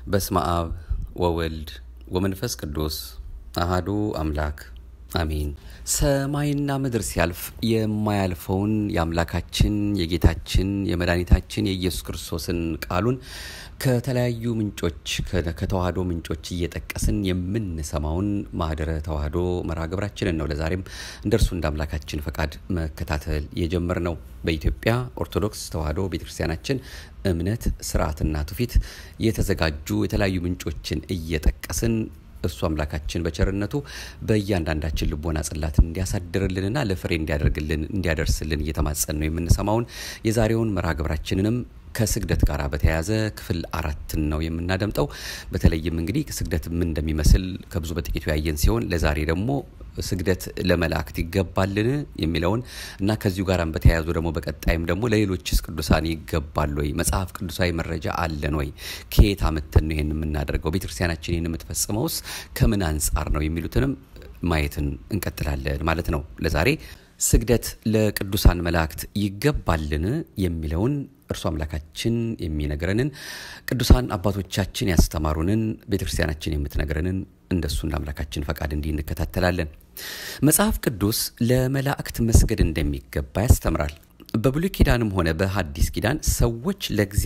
በስመ አብ ወወልድ ወመንፈስ ቅዱስ አሃዱ አምላክ አሜን። ሰማይና ምድር ሲያልፍ የማያልፈውን የአምላካችን የጌታችን የመድኃኒታችን የኢየሱስ ክርስቶስን ቃሉን ከተለያዩ ምንጮች ከተዋህዶ ምንጮች እየጠቀስን የምንሰማውን ማህደረ ተዋህዶ መርሃ ግብራችንን ነው ለዛሬም እንደ እርሱ እንደ አምላካችን ፈቃድ መከታተል የጀመር ነው። በኢትዮጵያ ኦርቶዶክስ ተዋህዶ ቤተክርስቲያናችን እምነት ስርዓትና ትውፊት የተዘጋጁ የተለያዩ ምንጮችን እየጠቀስን እሱ አምላካችን በቸርነቱ በእያንዳንዳችን ልቦና ጽላት እንዲያሳድርልንና ለፍሬ እንዲያደርግልን እንዲያደርስልን እየተማጸን ነው የምንሰማውን የዛሬውን መርሃ ግብራችንንም ከስግደት ጋር በተያያዘ ክፍል አራትን ነው የምናደምጠው። በተለይም እንግዲህ ስግደት ምን እንደሚመስል ከብዙ በጥቂቱ ያየን ሲሆን ለዛሬ ደግሞ ስግደት ለመላእክት ይገባልን የሚለውን እና ከዚሁ ጋር በተያያዙ ደግሞ በቀጣይም ደግሞ ለሌሎችስ ቅዱሳን ይገባል ወይ? መጽሐፍ ቅዱሳዊ መረጃ አለን ወይ? ከየት አምተን ነው ይህን የምናደርገው? ቤተክርስቲያናችን ይህን የምትፈጽመውስ ከምን አንጻር ነው? የሚሉትንም ማየትን እንቀጥላለን ማለት ነው። ለዛሬ ስግደት ለቅዱሳን መላእክት ይገባልን የሚለውን እርሱ አምላካችን የሚነግረንን ቅዱሳን አባቶቻችን ያስተማሩንን ቤተ ክርስቲያናችን የምትነግረንን እንደሱ እንደ አምላካችን ፈቃድ እንዲህ እንከታተላለን። መጽሐፍ ቅዱስ ለመላእክት መስገድ እንደሚገባ ያስተምራል። በብሉይ ኪዳንም ሆነ በሐዲስ ኪዳን ሰዎች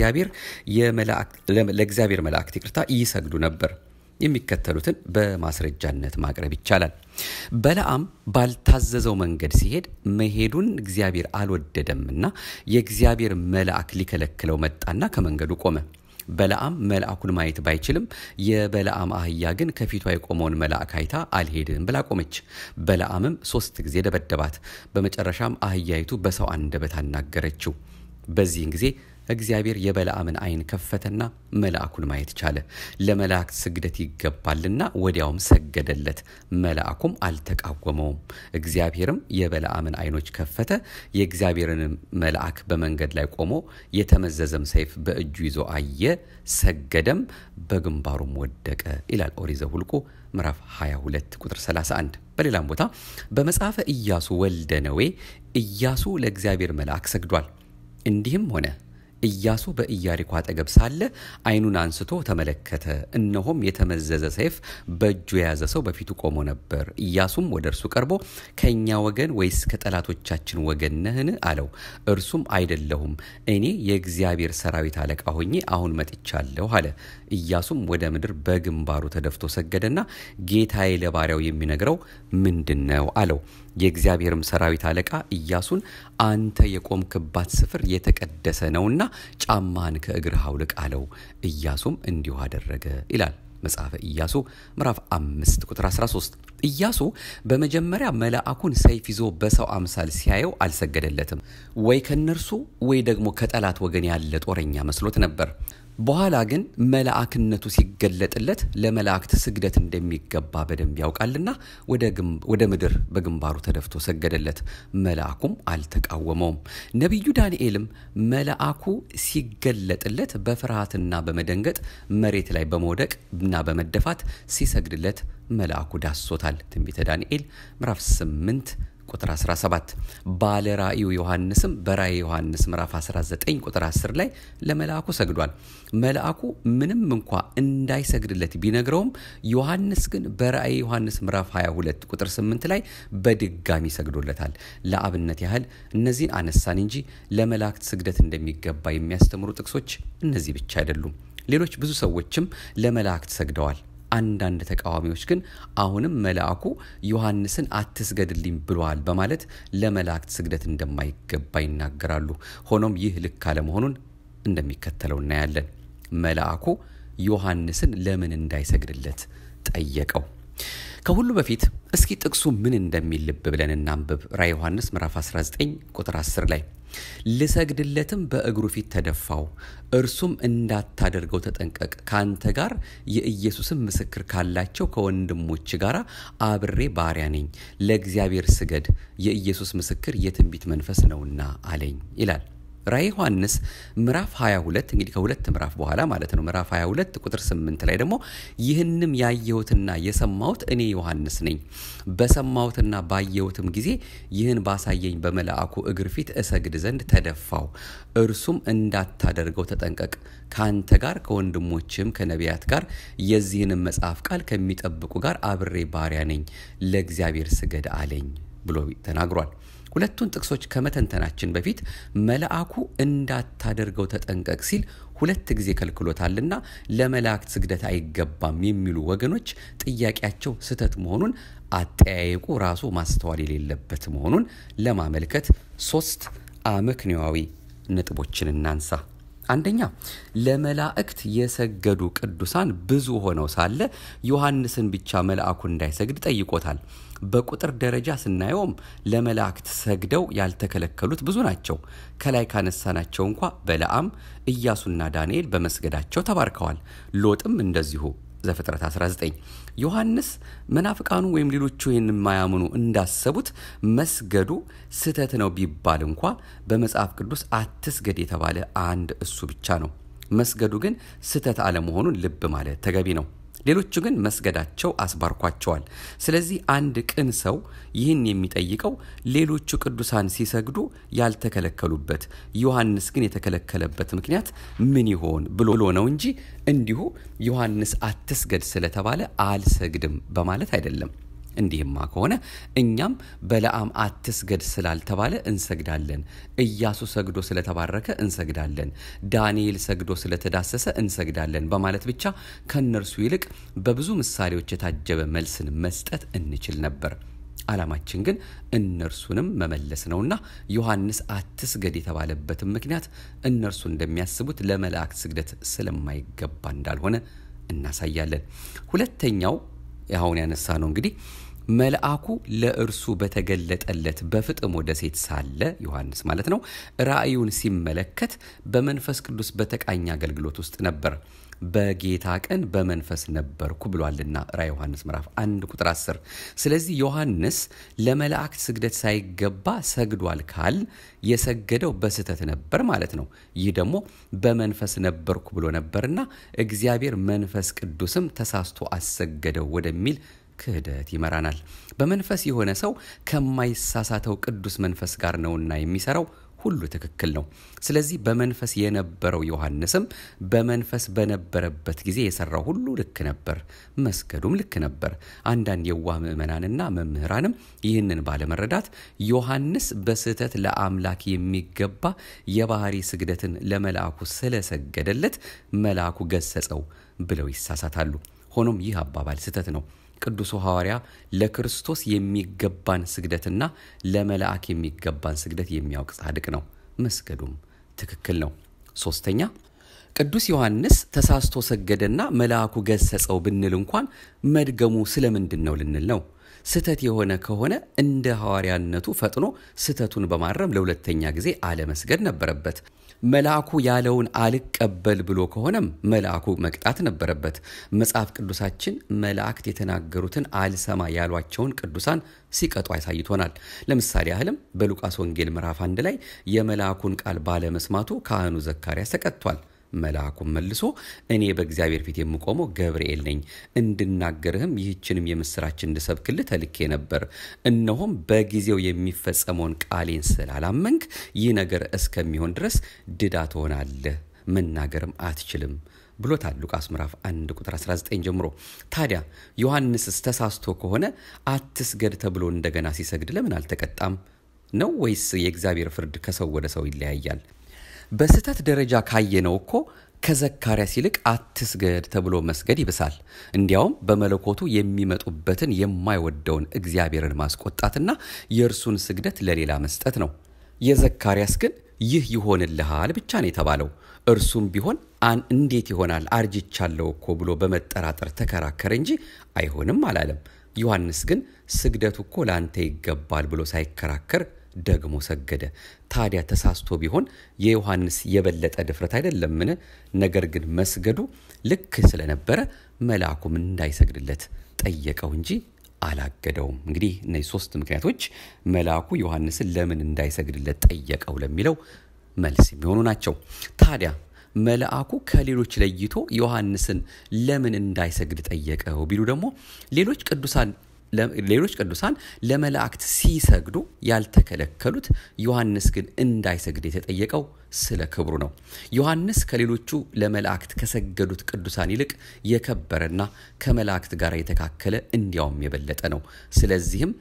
ለእግዚአብሔር መላእክት ይቅርታ ይሰግዱ ነበር። የሚከተሉትን በማስረጃነት ማቅረብ ይቻላል። በለዓም ባልታዘዘው መንገድ ሲሄድ መሄዱን እግዚአብሔር አልወደደምና የእግዚአብሔር መልአክ ሊከለክለው መጣና ከመንገዱ ቆመ። በለዓም መልአኩን ማየት ባይችልም የበለዓም አህያ ግን ከፊቷ የቆመውን መልአክ አይታ አልሄድም ብላ ቆመች። በለዓምም ሶስት ጊዜ ደበደባት። በመጨረሻም አህያይቱ በሰው አንደበት አናገረችው። በዚህን ጊዜ እግዚአብሔር የበለዓምን ዓይን ከፈተና መልአኩን ማየት ቻለ። ለመላእክት ስግደት ይገባልና ወዲያውም ሰገደለት። መልአኩም አልተቃወመውም። እግዚአብሔርም የበለዓምን ዓይኖች ከፈተ። የእግዚአብሔርን መልአክ በመንገድ ላይ ቆሞ የተመዘዘም ሰይፍ በእጁ ይዞ አየ፣ ሰገደም፣ በግንባሩም ወደቀ ይላል ኦሪት ዘኍልቍ ምዕራፍ 22 ቁጥር 31። በሌላም ቦታ በመጽሐፈ ኢያሱ ወልደ ነዌ ኢያሱ ለእግዚአብሔር መልአክ ሰግዷል። እንዲህም ሆነ ኢያሱ በኢያሪኮ አጠገብ ሳለ ዓይኑን አንስቶ ተመለከተ፣ እነሆም የተመዘዘ ሰይፍ በእጁ የያዘ ሰው በፊቱ ቆሞ ነበር። ኢያሱም ወደ እርሱ ቀርቦ ከእኛ ወገን ወይስ ከጠላቶቻችን ወገን ነህን? አለው። እርሱም አይደለሁም፣ እኔ የእግዚአብሔር ሰራዊት አለቃ ሆኜ አሁን መጥቻለሁ አለ። ኢያሱም ወደ ምድር በግንባሩ ተደፍቶ ሰገደና ጌታዬ ለባሪያው የሚነግረው ምንድን ነው? አለው። የእግዚአብሔርም ሰራዊት አለቃ ኢያሱን አንተ የቆምክባት ስፍር የተቀደሰ ነውና ጫማን ከእግርህ አውልቅ አለው። ኢያሱም እንዲሁ አደረገ ይላል መጽሐፈ ኢያሱ ምዕራፍ አምስት ቁጥር 13። ኢያሱ በመጀመሪያ መልአኩን ሰይፍ ይዞ በሰው አምሳል ሲያየው አልሰገደለትም። ወይ ከነርሱ ወይ ደግሞ ከጠላት ወገን ያለ ጦረኛ መስሎት ነበር። በኋላ ግን መልአክነቱ ሲገለጥለት ለመላእክት ስግደት እንደሚገባ በደንብ ያውቃልና ወደ ምድር በግንባሩ ተደፍቶ ሰገደለት። መልአኩም አልተቃወመውም። ነቢዩ ዳንኤልም መልአኩ ሲገለጥለት በፍርሃትና በመደንገጥ መሬት ላይ በመውደቅ እና በመደፋት ሲሰግድለት መልአኩ ዳሶታል። ትንቢተ ዳንኤል ምዕራፍ 8 ቁጥር 17 ባለ ራእዩ ዮሐንስም በራእይ ዮሐንስ ምዕራፍ 19 ቁጥር 10 ላይ ለመልአኩ ሰግዷል። መልአኩ ምንም እንኳ እንዳይሰግድለት ቢነግረውም ዮሐንስ ግን በራእይ ዮሐንስ ምዕራፍ 22 ቁጥር 8 ላይ በድጋሚ ሰግዶለታል። ለአብነት ያህል እነዚህን አነሳን እንጂ ለመላእክት ስግደት እንደሚገባ የሚያስተምሩ ጥቅሶች እነዚህ ብቻ አይደሉም። ሌሎች ብዙ ሰዎችም ለመላእክት ሰግደዋል። አንዳንድ ተቃዋሚዎች ግን አሁንም መልአኩ ዮሐንስን አትስገድልኝ ብለዋል በማለት ለመላእክት ስግደት እንደማይገባ ይናገራሉ። ሆኖም ይህ ልክ አለመሆኑን እንደሚከተለው እናያለን። መልአኩ ዮሐንስን ለምን እንዳይሰግድለት ጠየቀው። ከሁሉ በፊት እስኪ ጥቅሱ ምን እንደሚል ልብ ብለን እናንብብ። ራዕየ ዮሐንስ ምዕራፍ 19 ቁጥር 10 ላይ ልሰግድለትም በእግሩ ፊት ተደፋው፣ እርሱም እንዳታደርገው ተጠንቀቅ፣ ከአንተ ጋር የኢየሱስን ምስክር ካላቸው ከወንድሞች ጋር አብሬ ባሪያ ነኝ፣ ለእግዚአብሔር ስገድ፣ የኢየሱስ ምስክር የትንቢት መንፈስ ነውና አለኝ ይላል። ራእይ ዮሐንስ ምዕራፍ 22 እንግዲህ ከሁለት ምዕራፍ በኋላ ማለት ነው። ምዕራፍ 22 ቁጥር 8 ላይ ደግሞ ይህንም ያየሁትና የሰማሁት እኔ ዮሐንስ ነኝ። በሰማሁትና ባየሁትም ጊዜ ይህን ባሳየኝ በመልአኩ እግር ፊት እሰግድ ዘንድ ተደፋው። እርሱም እንዳታደርገው ተጠንቀቅ፣ ከአንተ ጋር ከወንድሞችም ከነቢያት ጋር የዚህንም መጽሐፍ ቃል ከሚጠብቁ ጋር አብሬ ባሪያ ነኝ፣ ለእግዚአብሔር ስገድ አለኝ ብሎ ተናግሯል። ሁለቱን ጥቅሶች ከመተንተናችን በፊት መልአኩ እንዳታደርገው ተጠንቀቅ ሲል ሁለት ጊዜ ከልክሎታልና ለመላእክት ስግደት አይገባም የሚሉ ወገኖች ጥያቄያቸው ስህተት መሆኑን አጠያየቁ ራሱ ማስተዋል የሌለበት መሆኑን ለማመልከት ሶስት አመክንዮአዊ ነጥቦችን እናንሳ። አንደኛ ለመላእክት የሰገዱ ቅዱሳን ብዙ ሆነው ሳለ ዮሐንስን ብቻ መልአኩ እንዳይሰግድ ጠይቆታል። በቁጥር ደረጃ ስናየውም ለመላእክት ሰግደው ያልተከለከሉት ብዙ ናቸው። ከላይ ካነሳናቸው እንኳ በለዓም፣ ኢያሱና ዳንኤል በመስገዳቸው ተባርከዋል። ሎጥም እንደዚሁ ዘፍጥረት 19 ዮሐንስ መናፍቃኑ ወይም ሌሎቹ ይህን የማያምኑ እንዳሰቡት መስገዱ ስህተት ነው ቢባል እንኳ በመጽሐፍ ቅዱስ አትስገድ የተባለ አንድ እሱ ብቻ ነው። መስገዱ ግን ስህተት አለመሆኑን ልብ ማለት ተገቢ ነው። ሌሎቹ ግን መስገዳቸው አስባርኳቸዋል። ስለዚህ አንድ ቅን ሰው ይህን የሚጠይቀው ሌሎቹ ቅዱሳን ሲሰግዱ ያልተከለከሉበት ዮሐንስ ግን የተከለከለበት ምክንያት ምን ይሆን ብሎ ነው እንጂ እንዲሁ ዮሐንስ አትስገድ ስለተባለ አልሰግድም በማለት አይደለም። እንዲህማ ከሆነ እኛም በለዓም አትስገድ ስላልተባለ እንሰግዳለን፣ ኢያሱ ሰግዶ ስለተባረከ እንሰግዳለን፣ ዳንኤል ሰግዶ ስለተዳሰሰ እንሰግዳለን በማለት ብቻ ከእነርሱ ይልቅ በብዙ ምሳሌዎች የታጀበ መልስን መስጠት እንችል ነበር። ዓላማችን ግን እነርሱንም መመለስ ነውና ዮሐንስ አትስገድ የተባለበትም ምክንያት እነርሱ እንደሚያስቡት ለመላእክት ስግደት ስለማይገባ እንዳልሆነ እናሳያለን። ሁለተኛው አሁን ያነሳ ነው እንግዲህ መልአኩ ለእርሱ በተገለጠለት በፍጥሞ ደሴት ሳለ ዮሐንስ ማለት ነው ራእዩን ሲመለከት በመንፈስ ቅዱስ በተቃኘ አገልግሎት ውስጥ ነበር። በጌታ ቀን በመንፈስ ነበርኩ ብሏልና ራእይ ዮሐንስ ምዕራፍ 1 ቁጥር 10። ስለዚህ ዮሐንስ ለመላእክት ስግደት ሳይገባ ሰግዷል ካል የሰገደው በስህተት ነበር ማለት ነው። ይህ ደግሞ በመንፈስ ነበርኩ ብሎ ነበርና እግዚአብሔር መንፈስ ቅዱስም ተሳስቶ አሰገደው ወደሚል ክህደት ይመራናል። በመንፈስ የሆነ ሰው ከማይሳሳተው ቅዱስ መንፈስ ጋር ነውና የሚሰራው ሁሉ ትክክል ነው። ስለዚህ በመንፈስ የነበረው ዮሐንስም በመንፈስ በነበረበት ጊዜ የሰራው ሁሉ ልክ ነበር፣ መስገዱም ልክ ነበር። አንዳንድ የዋህ ምዕመናንና መምህራንም ይህንን ባለመረዳት ዮሐንስ በስህተት ለአምላክ የሚገባ የባህሪ ስግደትን ለመልአኩ ስለሰገደለት መልአኩ ገሰጸው ብለው ይሳሳታሉ። ሆኖም ይህ አባባል ስህተት ነው። ቅዱሱ ሐዋርያ ለክርስቶስ የሚገባን ስግደትና ለመልአክ የሚገባን ስግደት የሚያውቅ ጻድቅ ነው። መስገዱም ትክክል ነው። ሶስተኛ ቅዱስ ዮሐንስ ተሳስቶ ሰገደና መልአኩ ገሰጸው ብንል እንኳን መድገሙ ስለምንድን ነው ልንል ነው። ስህተት የሆነ ከሆነ እንደ ሐዋርያነቱ ፈጥኖ ስህተቱን በማረም ለሁለተኛ ጊዜ አለመስገድ ነበረበት። መልአኩ ያለውን አልቀበል ብሎ ከሆነም መልአኩ መቅጣት ነበረበት። መጽሐፍ ቅዱሳችን መላእክት የተናገሩትን አልሰማ ያሏቸውን ቅዱሳን ሲቀጡ አሳይቶናል። ለምሳሌ ያህልም በሉቃስ ወንጌል ምዕራፍ አንድ ላይ የመልአኩን ቃል ባለመስማቱ ካህኑ ዘካርያስ ተቀጥቷል። መልአኩም መልሶ እኔ በእግዚአብሔር ፊት የምቆመው ገብርኤል ነኝ፣ እንድናገርህም ይህችንም የምስራች እንድሰብክልህ ተልኬ ነበር። እነሆም በጊዜው የሚፈጸመውን ቃሌን ስላላመንክ ይህ ነገር እስከሚሆን ድረስ ድዳ ትሆናለህ፣ መናገርም አትችልም ብሎታል። ሉቃስ ምዕራፍ 1 ቁጥር 19 ጀምሮ። ታዲያ ዮሐንስስ ተሳስቶ ከሆነ አትስገድ ተብሎ እንደገና ሲሰግድ ለምን አልተቀጣም ነው? ወይስ የእግዚአብሔር ፍርድ ከሰው ወደ ሰው ይለያያል? በስህተት ደረጃ ካየነው እኮ ከዘካርያስ ይልቅ አትስገድ ተብሎ መስገድ ይብሳል። እንዲያውም በመለኮቱ የሚመጡበትን የማይወደውን እግዚአብሔርን ማስቆጣትና የእርሱን ስግደት ለሌላ መስጠት ነው። የዘካርያስ ግን ይህ ይሆንልሃል ብቻ ነው የተባለው። እርሱም ቢሆን አን እንዴት ይሆናል አርጅቻለሁ እኮ ብሎ በመጠራጠር ተከራከረ እንጂ አይሆንም አላለም። ዮሐንስ ግን ስግደቱ እኮ ለአንተ ይገባል ብሎ ሳይከራከር ደግሞ ሰገደ። ታዲያ ተሳስቶ ቢሆን የዮሐንስ የበለጠ ድፍረት አይደለምን? ነገር ግን መስገዱ ልክ ስለነበረ መልአኩም እንዳይሰግድለት ጠየቀው እንጂ አላገደውም። እንግዲህ እነዚህ ሶስት ምክንያቶች መልአኩ ዮሐንስን ለምን እንዳይሰግድለት ጠየቀው ለሚለው መልስ የሚሆኑ ናቸው። ታዲያ መልአኩ ከሌሎች ለይቶ ዮሐንስን ለምን እንዳይሰግድ ጠየቀው ቢሉ ደግሞ ሌሎች ቅዱሳን ሌሎች ቅዱሳን ለመላእክት ሲሰግዱ ያልተከለከሉት ዮሐንስ ግን እንዳይሰግድ የተጠየቀው ስለ ክብሩ ነው። ዮሐንስ ከሌሎቹ ለመላእክት ከሰገዱት ቅዱሳን ይልቅ የከበረና ከመላእክት ጋር የተካከለ እንዲያውም የበለጠ ነው። ስለዚህም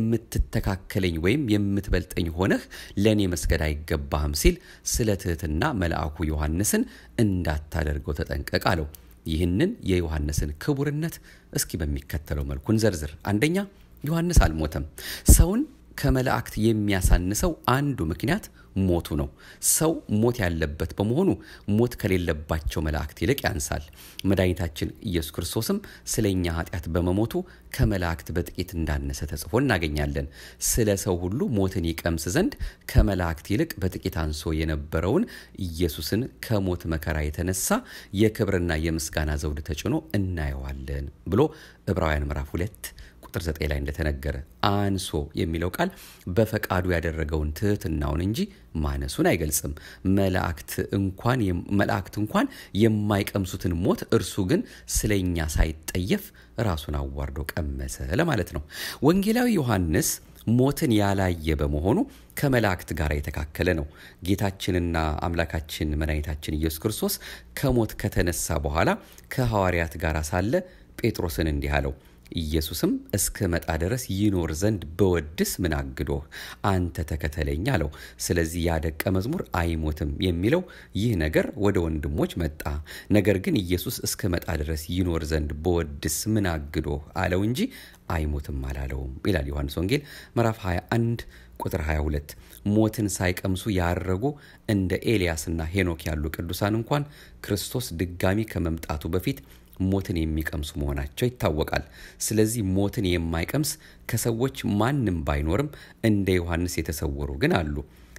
የምትተካከለኝ ወይም የምትበልጠኝ ሆነህ ለእኔ መስገድ አይገባህም ሲል ስለ ትህትና መልአኩ ዮሐንስን እንዳታደርገው ተጠንቀቅ አለው። ይህንን የዮሐንስን ክቡርነት እስኪ በሚከተለው መልኩ እንዘርዝር። አንደኛ ዮሐንስ አልሞተም። ሰውን ከመላእክት የሚያሳንሰው አንዱ ምክንያት ሞቱ ነው። ሰው ሞት ያለበት በመሆኑ ሞት ከሌለባቸው መላእክት ይልቅ ያንሳል። መድኃኒታችን ኢየሱስ ክርስቶስም ስለ እኛ ኃጢአት በመሞቱ ከመላእክት በጥቂት እንዳነሰ ተጽፎ እናገኛለን። ስለ ሰው ሁሉ ሞትን ይቀምስ ዘንድ ከመላእክት ይልቅ በጥቂት አንሶ የነበረውን ኢየሱስን ከሞት መከራ የተነሳ የክብርና የምስጋና ዘውድ ተጭኖ እናየዋለን ብሎ ዕብራውያን ምዕራፍ ሁለት ቁጥር 9 ላይ እንደተነገረ አንሶ የሚለው ቃል በፈቃዱ ያደረገውን ትህትናውን እንጂ ማነሱን አይገልጽም። መላእክት እንኳን መላእክት እንኳን የማይቀምሱትን ሞት እርሱ ግን ስለኛ ሳይጠየፍ ራሱን አዋርዶ ቀመሰ ለማለት ነው። ወንጌላዊ ዮሐንስ ሞትን ያላየ በመሆኑ ከመላእክት ጋር የተካከለ ነው። ጌታችንና አምላካችን መድኃኒታችን ኢየሱስ ክርስቶስ ከሞት ከተነሳ በኋላ ከሐዋርያት ጋር ሳለ ጴጥሮስን እንዲህ አለው ኢየሱስም እስከ መጣ ድረስ ይኖር ዘንድ በወድስ ምን አግዶህ? አንተ ተከተለኝ አለው። ስለዚህ ያ ደቀ መዝሙር አይሞትም የሚለው ይህ ነገር ወደ ወንድሞች መጣ። ነገር ግን ኢየሱስ እስከ መጣ ድረስ ይኖር ዘንድ በወድስ ምን አግዶህ አለው እንጂ አይሞትም አላለውም ይላል ዮሐንስ ወንጌል ምዕራፍ 21 ቁጥር 22 ሞትን ሳይቀምሱ ያረጉ እንደ ኤልያስና ሄኖክ ያሉ ቅዱሳን እንኳን ክርስቶስ ድጋሚ ከመምጣቱ በፊት ሞትን የሚቀምሱ መሆናቸው ይታወቃል። ስለዚህ ሞትን የማይቀምስ ከሰዎች ማንም ባይኖርም እንደ ዮሐንስ የተሰወሩ ግን አሉ።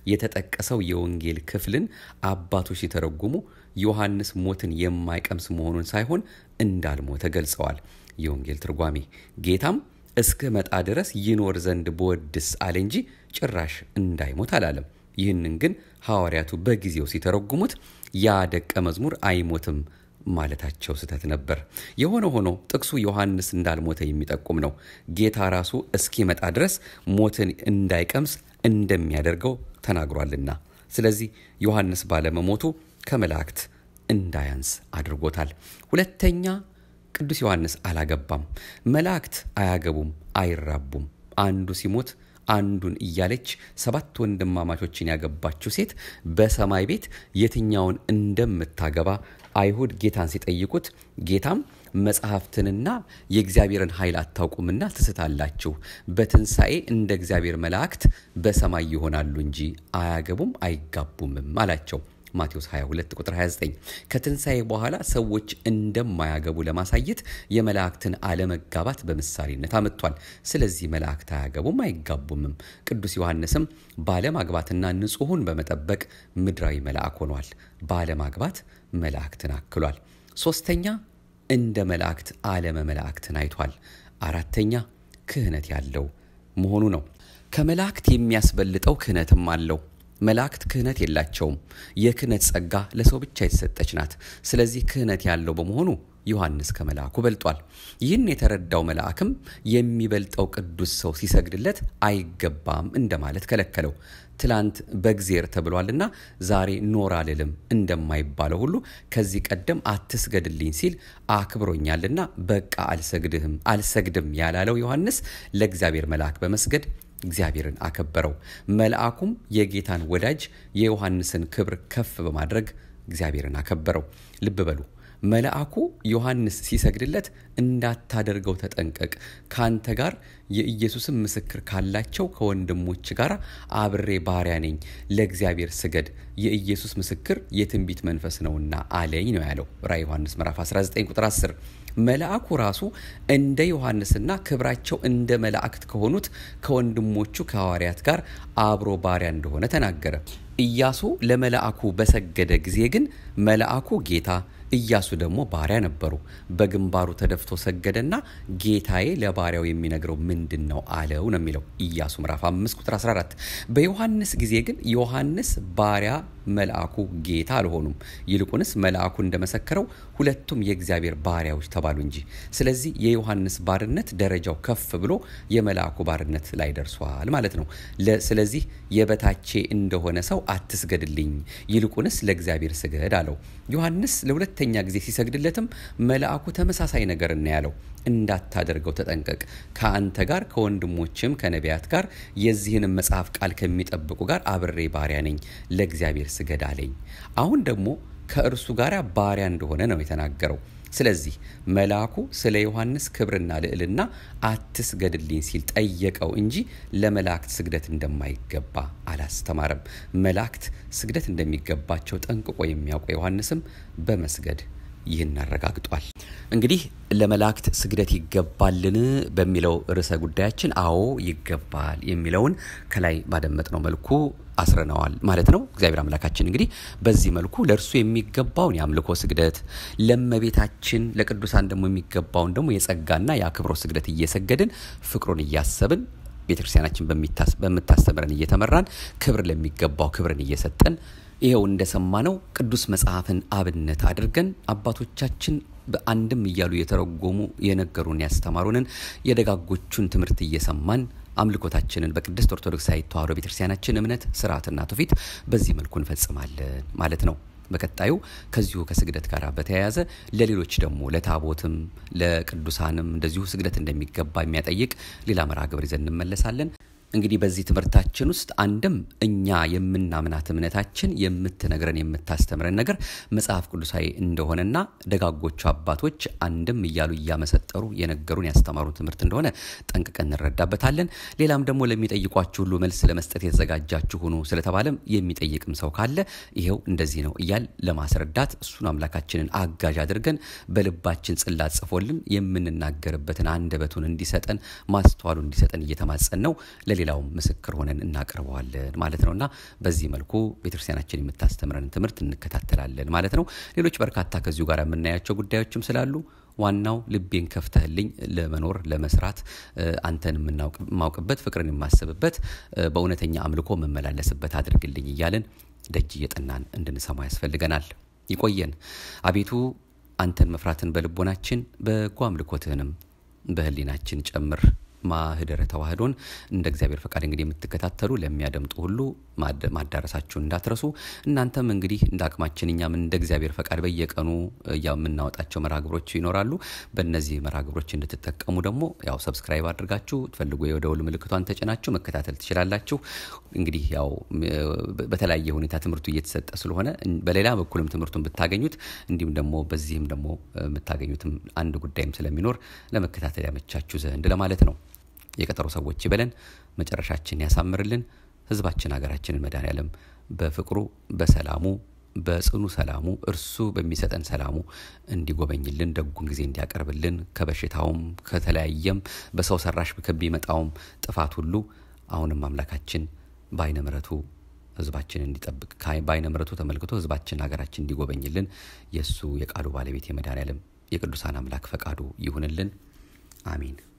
የተጠቀሰው የወንጌል ክፍልን አባቶች ሲተረጉሙ ዮሐንስ ሞትን የማይቀምስ መሆኑን ሳይሆን እንዳልሞተ ገልጸዋል። የወንጌል ትርጓሜ ጌታም እስከ መጣ ድረስ ይኖር ዘንድ በወድስ አለ እንጂ ጭራሽ እንዳይሞት አላለም። ይህንን ግን ሐዋርያቱ በጊዜው ሲተረጉሙት ያ ደቀ መዝሙር አይሞትም ማለታቸው ስህተት ነበር። የሆነ ሆኖ ጥቅሱ ዮሐንስ እንዳልሞተ የሚጠቁም ነው። ጌታ ራሱ እስኪመጣ ድረስ ሞትን እንዳይቀምስ እንደሚያደርገው ተናግሯልና። ስለዚህ ዮሐንስ ባለመሞቱ ከመላእክት እንዳያንስ አድርጎታል። ሁለተኛ ቅዱስ ዮሐንስ አላገባም። መላእክት አያገቡም፣ አይራቡም። አንዱ ሲሞት አንዱን እያለች ሰባት ወንድማማቾችን ያገባችው ሴት በሰማይ ቤት የትኛውን እንደምታገባ አይሁድ ጌታን ሲጠይቁት ጌታም መጽሐፍትንና የእግዚአብሔርን ኃይል አታውቁምና ትስታላችሁ፣ በትንሣኤ እንደ እግዚአብሔር መላእክት በሰማይ ይሆናሉ እንጂ አያገቡም አይጋቡምም አላቸው። ማቴዎስ 22 ቁጥር 29 ከትንሣኤ በኋላ ሰዎች እንደማያገቡ ለማሳየት የመላእክትን አለመጋባት በምሳሌነት አመጥቷል። ስለዚህ መላእክት አያገቡም አይጋቡምም። ቅዱስ ዮሐንስም ባለማግባትና ንጹሑን በመጠበቅ ምድራዊ መልአክ ሆኗል። ባለማግባት መላእክትን አክሏል። ሶስተኛ እንደ መላእክት ዓለመ መላእክትን አይቷል። አራተኛ ክህነት ያለው መሆኑ ነው። ከመላእክት የሚያስበልጠው ክህነትም አለው። መላእክት ክህነት የላቸውም። የክህነት ጸጋ ለሰው ብቻ የተሰጠች ናት። ስለዚህ ክህነት ያለው በመሆኑ ዮሐንስ ከመልአኩ በልጧል። ይህን የተረዳው መልአክም የሚበልጠው ቅዱስ ሰው ሲሰግድለት አይገባም እንደማለት ከለከለው። ትላንት በእግዜር ተብሏልና ዛሬ ኖር አልልም እንደማይባለው ሁሉ ከዚህ ቀደም አትስገድልኝ ሲል አክብሮኛልና በቃ አልሰግድህም አልሰግድም ያላለው ዮሐንስ ለእግዚአብሔር መልአክ በመስገድ እግዚአብሔርን አከበረው። መልአኩም የጌታን ወዳጅ የዮሐንስን ክብር ከፍ በማድረግ እግዚአብሔርን አከበረው። ልብ በሉ መልአኩ ዮሐንስ ሲሰግድለት እንዳታደርገው ተጠንቀቅ፣ ካንተ ጋር የኢየሱስን ምስክር ካላቸው ከወንድሞች ጋር አብሬ ባሪያ ነኝ፣ ለእግዚአብሔር ስገድ፣ የኢየሱስ ምስክር የትንቢት መንፈስ ነውና አለኝ ነው ያለው ራዕየ ዮሐንስ ምዕራፍ 19 ቁጥር 10። መልአኩ ራሱ እንደ ዮሐንስና ክብራቸው እንደ መላእክት ከሆኑት ከወንድሞቹ ከሐዋርያት ጋር አብሮ ባሪያ እንደሆነ ተናገረ። ኢያሱ ለመልአኩ በሰገደ ጊዜ ግን መልአኩ ጌታ ኢያሱ ደግሞ ባሪያ ነበሩ። በግንባሩ ተደፍቶ ሰገደና ጌታዬ ለባሪያው የሚነግረው ምንድን ነው አለው ነው የሚለው ኢያሱ ምዕራፍ 5 ቁጥር 14። በዮሐንስ ጊዜ ግን ዮሐንስ ባሪያ መልአኩ ጌታ አልሆኑም። ይልቁንስ መልአኩ እንደመሰከረው ሁለቱም የእግዚአብሔር ባሪያዎች ተባሉ እንጂ። ስለዚህ የዮሐንስ ባርነት ደረጃው ከፍ ብሎ የመልአኩ ባርነት ላይ ደርሷል ማለት ነው። ስለዚህ የበታቼ እንደሆነ ሰው አትስገድልኝ፣ ይልቁንስ ለእግዚአብሔር ስገድ አለው። ዮሐንስ ለሁለተኛ ጊዜ ሲሰግድለትም መልአኩ ተመሳሳይ ነገር እና ያለው እንዳታደርገው ተጠንቀቅ፣ ከአንተ ጋር ከወንድሞችም ከነቢያት ጋር የዚህንም መጽሐፍ ቃል ከሚጠብቁ ጋር አብሬ ባሪያ ነኝ፣ ለእግዚአብሔር ስገድ አለኝ። አሁን ደግሞ ከእርሱ ጋር ባሪያ እንደሆነ ነው የተናገረው። ስለዚህ መልአኩ ስለ ዮሐንስ ክብርና ልዕልና አትስገድልኝ ሲል ጠየቀው እንጂ ለመላእክት ስግደት እንደማይገባ አላስተማረም። መላእክት ስግደት እንደሚገባቸው ጠንቅቆ የሚያውቀው ዮሐንስም በመስገድ ይህን አረጋግጧል። እንግዲህ ለመላእክት ስግደት ይገባልን በሚለው ርዕሰ ጉዳያችን አዎ ይገባል የሚለውን ከላይ ባደመጥነው መልኩ አስረነዋል ማለት ነው። እግዚአብሔር አምላካችን እንግዲህ በዚህ መልኩ ለእርሱ የሚገባውን የአምልኮ ስግደት፣ ለእመቤታችን ለቅዱሳን ደግሞ የሚገባውን ደግሞ የጸጋና የአክብሮት ስግደት እየሰገድን ፍቅሩን እያሰብን ቤተክርስቲያናችን በምታስተምረን እየተመራን ክብር ለሚገባው ክብርን እየሰጠን ይኸው እንደሰማነው ቅዱስ መጽሐፍን አብነት አድርገን አባቶቻችን በአንድም እያሉ የተረጎሙ የነገሩን ያስተማሩንን የደጋጎቹን ትምህርት እየሰማን አምልኮታችንን በቅድስት ኦርቶዶክሳዊ ተዋሕዶ ቤተክርስቲያናችን እምነት ስርዓትና ትውፊት በዚህ መልኩ እንፈጽማለን ማለት ነው። በቀጣዩ ከዚሁ ከስግደት ጋር በተያያዘ ለሌሎች ደግሞ ለታቦትም ለቅዱሳንም እንደዚሁ ስግደት እንደሚገባ የሚያጠይቅ ሌላ መርሃ ግብር ይዘን እንመለሳለን። እንግዲህ በዚህ ትምህርታችን ውስጥ አንድም እኛ የምናምናት እምነታችን የምትነግረን የምታስተምረን ነገር መጽሐፍ ቅዱሳዊ እንደሆነና ደጋጎቹ አባቶች አንድም እያሉ እያመሰጠሩ የነገሩን ያስተማሩን ትምህርት እንደሆነ ጠንቅቀን እንረዳበታለን። ሌላም ደግሞ ለሚጠይቋችሁ ሁሉ መልስ ለመስጠት የተዘጋጃችሁ ሁኑ ስለተባለም የሚጠይቅም ሰው ካለ ይኸው እንደዚህ ነው እያል ለማስረዳት እሱን አምላካችንን አጋዥ አድርገን በልባችን ጽላት ጽፎልን የምንናገርበትን አንደበቱን እንዲሰጠን ማስተዋሉ እንዲሰጠን እየተማጸን ነው ለሌላውም ምስክር ሆነን እናቀርበዋለን ማለት ነውና በዚህ መልኩ ቤተክርስቲያናችን የምታስተምረን ትምህርት እንከታተላለን ማለት ነው። ሌሎች በርካታ ከዚሁ ጋር የምናያቸው ጉዳዮችም ስላሉ ዋናው ልቤን ከፍተህልኝ ለመኖር ለመስራት አንተን የማውቅበት ፍቅርን የማስብበት በእውነተኛ አምልኮ መመላለስበት አድርግልኝ እያለን ደጅ እየጠናን እንድንሰማ ያስፈልገናል። ይቆየን አቤቱ አንተን መፍራትን በልቦናችን በጎ አምልኮትህንም በህሊናችን ጨምር። ማህደረ ተዋህዶን እንደ እግዚአብሔር ፈቃድ እንግዲህ የምትከታተሉ ለሚያደምጡ ሁሉ ማዳረሳችሁን እንዳትረሱ። እናንተም እንግዲህ እንደ አቅማችን እኛም እንደ እግዚአብሔር ፈቃድ በየቀኑ ያው የምናወጣቸው መርሃግብሮች ይኖራሉ። በእነዚህ መርሃግብሮች እንድትጠቀሙ ደግሞ ያው ሰብስክራይብ አድርጋችሁ ትፈልጉ የደውል ምልክቷን ተጭናችሁ መከታተል ትችላላችሁ። እንግዲህ ያው በተለያየ ሁኔታ ትምህርቱ እየተሰጠ ስለሆነ በሌላ በኩልም ትምህርቱን ብታገኙት እንዲሁም ደግሞ በዚህም ደግሞ የምታገኙትም አንድ ጉዳይም ስለሚኖር ለመከታተል ያመቻችሁ ዘንድ ለማለት ነው። የቀጠሮ ሰዎች ይበለን፣ መጨረሻችን ያሳምርልን። ህዝባችን ሀገራችንን መድኃኔዓለም በፍቅሩ በሰላሙ በጽኑ ሰላሙ እርሱ በሚሰጠን ሰላሙ እንዲጎበኝልን ደጉን ጊዜ እንዲያቀርብልን ከበሽታውም ከተለያየም በሰው ሰራሽ ከሚመጣውም ጥፋት ሁሉ አሁንም አምላካችን በአይነ ምሕረቱ ህዝባችን እንዲጠብቅ በአይነ ምሕረቱ ተመልክቶ ህዝባችን ሀገራችን እንዲጎበኝልን የእሱ የቃሉ ባለቤት የመድኃኔዓለም የቅዱሳን አምላክ ፈቃዱ ይሁንልን። አሜን።